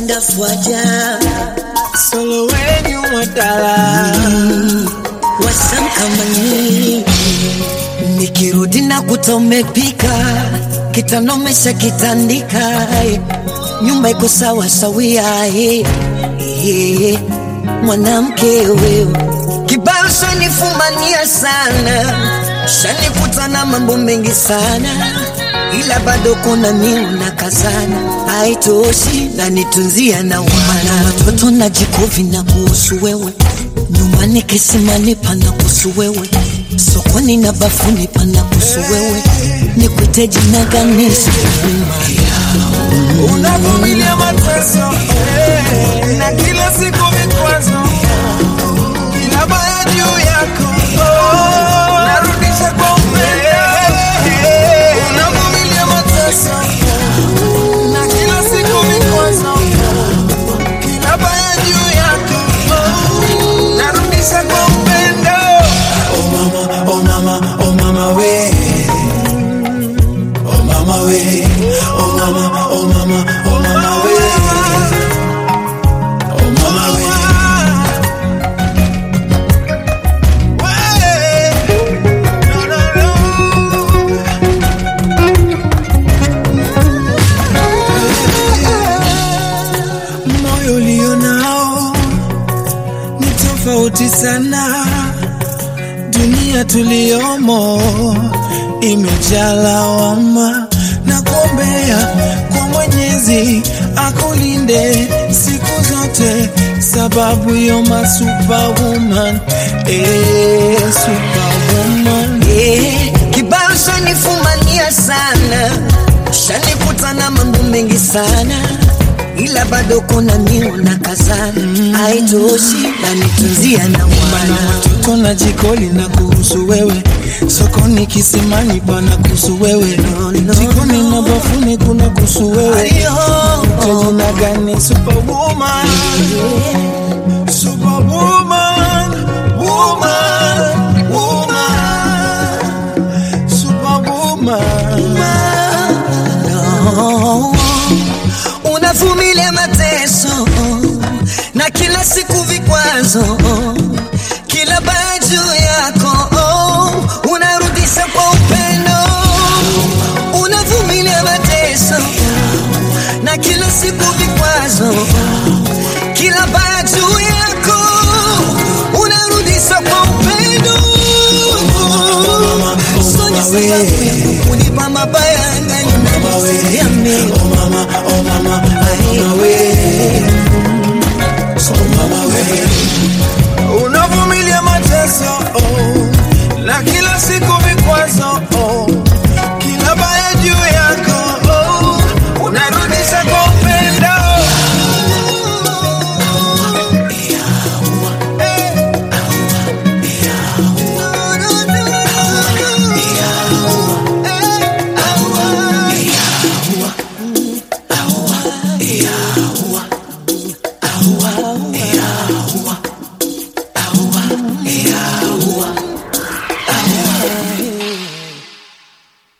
ndafuaja solo wenyu mwatala wasam kama nyinyi nikirudi na kuta umepika kitanomesha kitandika eh, nyumba iko sawa sawia eh, eh, mwanamke wewe kibao shanifumania sana shanikuta na mambo mengi sana ila bado kuna miu na kazana haitoshi na nitunzia na umana watoto na jikovi na kuhusu wewe nyumbani kisimani pana kuhusu wewe sokoni na bafuni pana kuhusu wewe nikwite jina gani sikupima unavumilia mateso eh, na kila siku vikwazo kila baya juu yako oh, narudisha kwa upendo eh, unavumilia mateso na kila siku vikwazo kila baya juu yako oh, narudisha kwa upendo oh mama oh mama oh mama we oh mama we oh mama oh mama oh mama we oh mama we No, no, no. moyo ulio nao ni tofauti sana dunia tuliyomo imejaa lawama na kuombea kwa mwenyezi akulinde siku zote sababu yoma superwoman eh, superwoman Eh, kibao shanifumania sana shanikuta na mambo mengi sana ila bado kuna miu na kazana haitoshi na nitunzia na Mana umana watoto na jikoli na kuhusu wewe, sokoni kisimani pana kuhusu wewe, no, jikoni na bafuni kuna kuhusu wewe. Ayo, Jina gani? Superwoman, superwoman, woman, woman, superwoman. no. unavumilia mateso na kila siku vikwazo kila baya juu yako unarudisha kwa upendo unavumilia mateso na kila siku vikwazo kila baya juu yako unarudisha kwa upendo Sonya sababu unipa mabaya na nimekusikia mimi Oh mama, oh mama, oh mama we. Oh mama we. Unavumilia mateso oh, na kila siku vikwazo oh, kila baya juu yako oh, unarudisha kwa upendo